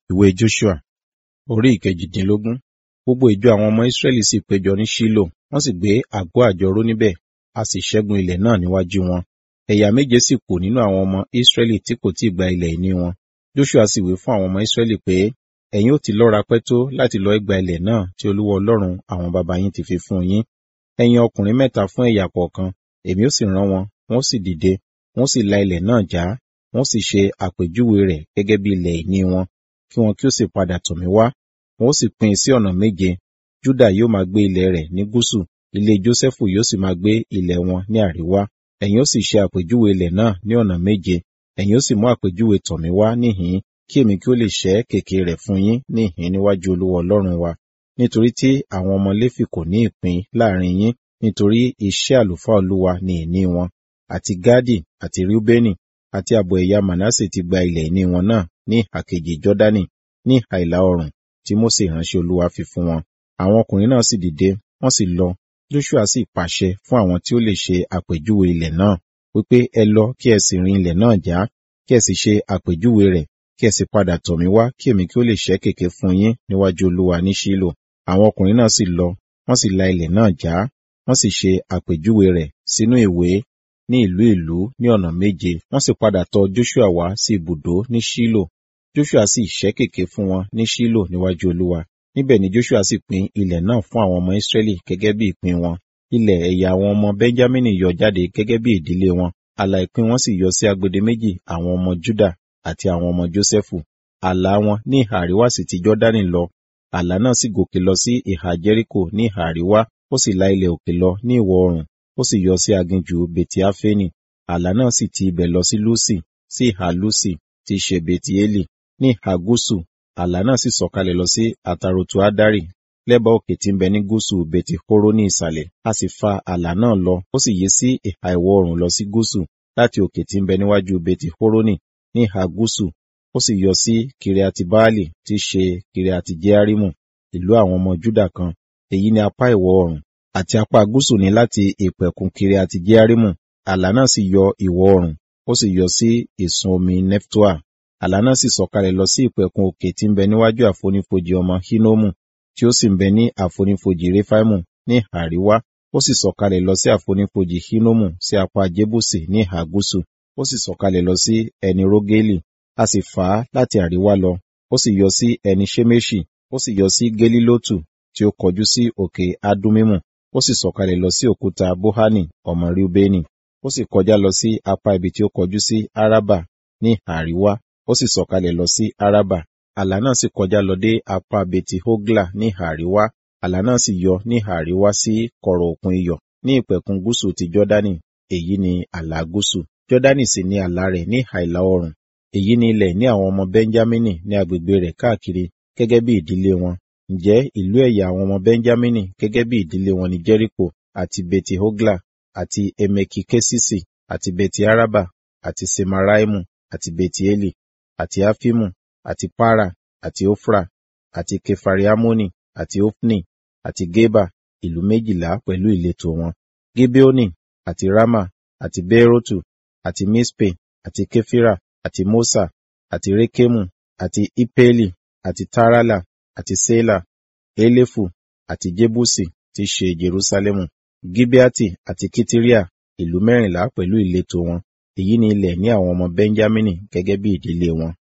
Ìwé Joṣua orí ìkejìdínlógún. Gbogbo ìjọ àwọn ọmọ Ísírẹ́lì sì péjọ ní Ṣílò, wọ́n sì gbé àgọ́ àjọrò níbẹ̀, a sì ṣẹ́gun ilẹ̀ náà níwájú wọn. Ẹ̀yà méje sì kù nínú àwọn ọmọ Ísírẹ́lì tí kò tí ì gba ilẹ̀ ìní wọn. Joṣua sì wí fún àwọn ọmọ Ísírẹ́lì pé, ẹ̀yin ó ti lọ́ra pẹ́ tó láti lọ gba ilẹ̀ náà tí Olúwa Ọlọ́run àwọn baba yín ti fi fún yín. Ẹ yan ọkùnrin mẹ́ta fún ẹ̀yà kọ̀ọ̀kan, èmi ó sì rán wọn, wọ́n sì dìde, wọ́n sì la ilẹ̀ náà já, wọ́n sì ṣe àpèjúwe rẹ̀ gẹ́gẹ́ bí ilẹ̀ ìní wọn, kí wọn kí ó sì padà tọ̀ mí wá. Wọn ó sì pín in sí ọ̀nà méje. Júdà yóò máa gbé ilẹ̀ rẹ̀ ní gúúsù, ilé Jósẹ́fù yóò sì máa gbé ilẹ̀ wọn ní àríwá. Ẹ̀yin ó sì ṣe àpèjúwe ilẹ̀ náà ní ọ̀nà méje. Ẹ̀yin ó sì mú àpèjúwe tọ̀ mí wá níhìn-ín, kí èmi kí ó lè ṣẹ́ kèké rẹ̀ fún yín níhìn-ín níwájú Olúwa Ọlọ́run wa. Nítorí tí àwọn ọmọ Léfì kò ní ìpín láàrin yín, nítorí iṣẹ́ àlùfáà Olúwa ni ìní wọn. Àti Gádì àti Rúbẹ́nì àti ààbọ̀ ẹ̀yà Mànásè ti gba ilẹ̀ ìní wọn náà ní ìhà kejì Jọ́dánì ní ìhà ìlà oòrùn tí Mósè ìránṣẹ́ Olúwa fi fún wọn. Àwọn ọkùnrin náà sì dìde, wọ́n sì lọ. Joṣua sì pàṣẹ fún àwọn tí ó lè ṣe àpèjúwe ilẹ̀ náà, wípé ẹ lọ kí ẹ sì rin ilẹ̀ náà já, kí ẹ sì ṣe àpèjúwe rẹ̀, kí ẹ sì padà tọ̀ mí wá kí èmi kí ó lè ṣẹ́ kèké fún yín níwájú Olúwa ní Ṣílò. Àwọn ọkùnrin náà sì lọ, wọ́n sì la ilẹ̀ náà já, wọ́n sì ṣe àpèjúwe rẹ̀ sínú ìwé ní ìlú ìlú ní ọ̀nà méje. Wọ́n sì padà tọ̀ Joṣua wá sí ibùdó ní Ṣílò. Joṣua sì ṣẹ́ kèké fún wọn ní Ṣílò níwájú Olúwa. Níbẹ̀ ni Joṣua sì pín ilẹ̀ náà fún àwọn ọmọ Ísírẹ́lì gẹ́gẹ́ bí ìpín wọn. Ilẹ̀ ẹ̀yà àwọn ọmọ Bẹ́ńjámínì yọ jáde gẹ́gẹ́ bí ìdílé wọn. Ààlà ìpín wọn sì yọ sí agbede méjì àwọn ọmọ Júdà àti àwọn ọmọ Jósẹ́fù. Ààlà wọn ní ìhà àríwá sì ti Jọ́dánì lọ. Ààlà náà sì gòkè lọ sí ìhà Jẹ́ríkò ní ìhà àríwá, ó sì la ilẹ̀ òkè lọ ní ìwọ̀ oòrùn, ó sì yọ sí aginjù Betiafeni. Ààlà náà sì ti ibẹ̀ lọ sí Lúsì, sí ìhà Lúsì tí í ṣe Betieli. Ní ìhà gúúsù, ààlà náà sì sọ̀kalẹ̀ lọ sí Àtàròtù Adari, lẹ́bàá òkè tí ń bẹ ní gúúsù Beti Horo ní ìsàlẹ̀. A sì fa ààlà náà lọ, ó sì yí sí ìhà ìwọ̀ oòrùn lọ sí gúúsù, láti òkè tí ń bẹ níwájú Beti Horoni ní ìhà gúúsù, ó sì yọ sí Kiriati Baali tí í ṣe Kiriati Jearimu, ìlú àwọn ọmọ Júdà kan. Èyí ni apá ìwọ̀ oòrùn, àti apá gúúsù ní láti ìpẹ̀kun Kiriati Jearimu. Ààlà náà sì yọ ìwọ̀ oòrùn, ó sì yọ sí ìsun omi Neftoa. Ààlà náà sì sọ̀kalẹ̀ lọ sí ìpẹ̀kun òkè tí ń bẹ níwájú àfonífojì ọmọ Hinomu, tí ó sì ń bẹ ní àfonífojì Refaimu ní ìhà àríwá. Ó sì sọ̀kalẹ̀ lọ sí àfonífojì Hinomu sí apá Jébùsì ní ìhà gúúsù. Ó sì sọ̀kalẹ̀ lọ sí ẹni Rógélì. A sì fà á láti àríwá lọ. Ó sì yọ sí ẹni Ṣemeṣi. Ó sì yọ sí Gelilotu tí ó kọjú sí òkè Adumimu. Ó sì sọ̀kalẹ̀ lọ sí òkúta Bohani ọmọ Reubeni. Ó sì kọjá lọ sí apá ibi tí ó kọjú sí Araba ní ìhà àríwá ó sì sọ̀kalẹ̀ lọ sí Araba. Àlà náà sì kọjá lọ dé apá Beti Hogla ní ìhà àríwá. Àlà náà sì yọ ní ìhà àríwá sí kọ̀rọ̀ òkun iyọ̀ ní ìpẹ̀kun gúúsù ti Jọ́dánì. Èyí ni àlà gúúsù. Jọ́dánì sì ni àlà rẹ̀ ní ìhà ìlà oòrùn. Èyí ni ilẹ̀ ní àwọn ọmọ Bẹ́ńjámínì ní agbègbè rẹ̀ káàkiri gẹ́gẹ́ bí ìdílé wọn. Ǹjẹ́ ìlú ẹ̀yà àwọn ọmọ Bẹ́ńjámínì gẹ́gẹ́ bí ìdílé wọn ni Jẹ́ríkò àti Beti Hogla àti Emeki Kesisi àti Beti Araba àti Semaraimu àti Beti Eli àti Afimu, àti Para, àti Ofra, àti Kefariamoni, àti Ofni, àti Geba, ìlú méjìlá pẹ̀lú ìletò wọn. Gibeoni, àti Rama, àti Beerotu, àti Mispe, àti Kefira, àti Mosa, àti Rekemu, àti Ipeli, àti Tarala, àti Sela, Elefu, àti Jebusi, tí ṣe Jerusalemu. Gibeati àti Kitiria, ìlú mẹ́rìnlá pẹ̀lú ìletò wọn. Èyí ni ilẹ̀ ní àwọn ọmọ Bẹ́ńjámínì gẹ́gẹ́ bí ìdílé wọn.